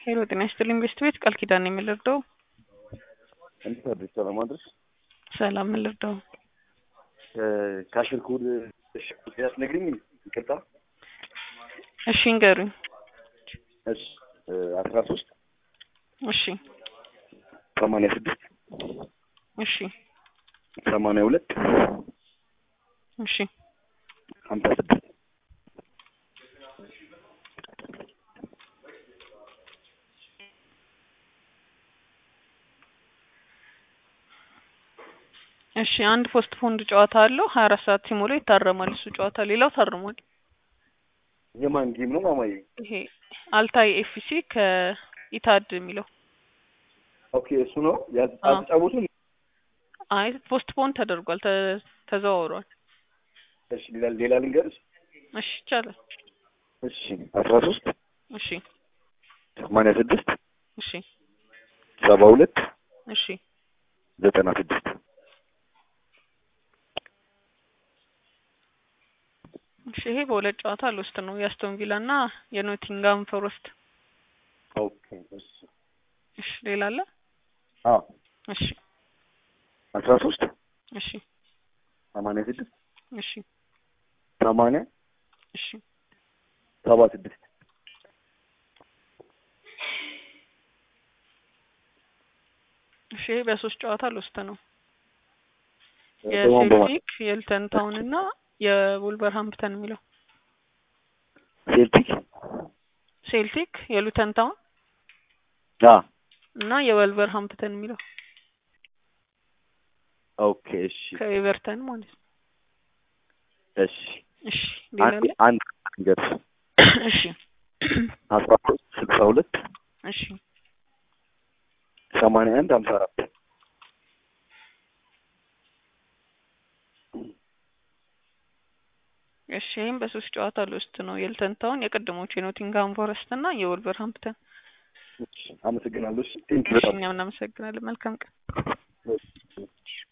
ሄሎ ጤና ይስጥልኝ ቤስት ቤት ቃል ኪዳን ነው የምልርዳው። እንዴት አድርሽ? ሰላም አድርሽ? ሰላም ምልርዳው። ካሽር ኮድ ያስነግሪኝ። ይቅርታ። እሺ እንገሩኝ። እሺ አስራ ሶስት እሺ ሰማንያ ስድስት እሺ ሰማንያ ሁለት እሺ ሀምሳ ስድስት እሺ አንድ ፖስት ፖንድ ጨዋታ አለው ሀያ አራት ሰዓት ሲሞላ ይታረማል። እሱ ጨዋታ ሌላው ታርሟል። የማን ጌም ነው ማማዬ? ይሄ አልታይ ኤፍሲ ከኢታድ የሚለው ኦኬ እሱ ነው አዎ። ያልተጫወቱም። አይ ፖስት ፖንድ ተደርጓል፣ ተ- ተዘዋውሯል። እሺ ሌላ ሌላ ልንገርሽ። እሺ ይቻላል። እሺ አስራ ሶስት እሺ ሰማንያ ስድስት እሺ ሰባ ሁለት እሺ ዘጠና ስድስት እሺ ይሄ በሁለት ጨዋታ ልውስጥ ነው የአስቶን ቪላ እና የኖቲንጋም ፎረስት። ኦኬ እሺ እሺ ሌላ አለ? አዎ እሺ አስራ ሶስት እሺ ሰማንያ ስድስት እሺ ሰማንያ እሺ ሰባ ስድስት እሺ ይሄ በሶስት ጨዋታ ልውስጥ ነው በማን በማን የሴልቲክ የኤልተን ታውን እና የውልቨርሃምፕተን የሚለው ሴልቲክ ሴልቲክ የሉተን ታውን አ እና የወልቨርሃምፕተን የሚለው ኦኬ እሺ ከኤቨርተን ማለት ነው። እሺ እሺ ሌላ አንድ አለ? አንድ ልንገርሽ እሺ አስራ ሶስት ስልሳ ሁለት እሺ ሰማንያ አንድ ሀምሳ አራት እሺ ይህም በሶስት ጨዋታ ልውስጥ ነው የኤልተን ታውን የቀድሞቹ የኖቲንግሃም ፎረስት እና የወልቨርሃምፕተን። አመሰግናለሁ። እሺ ቴንክ እሺ እኛም እናመሰግናለን። መልካም ቀን።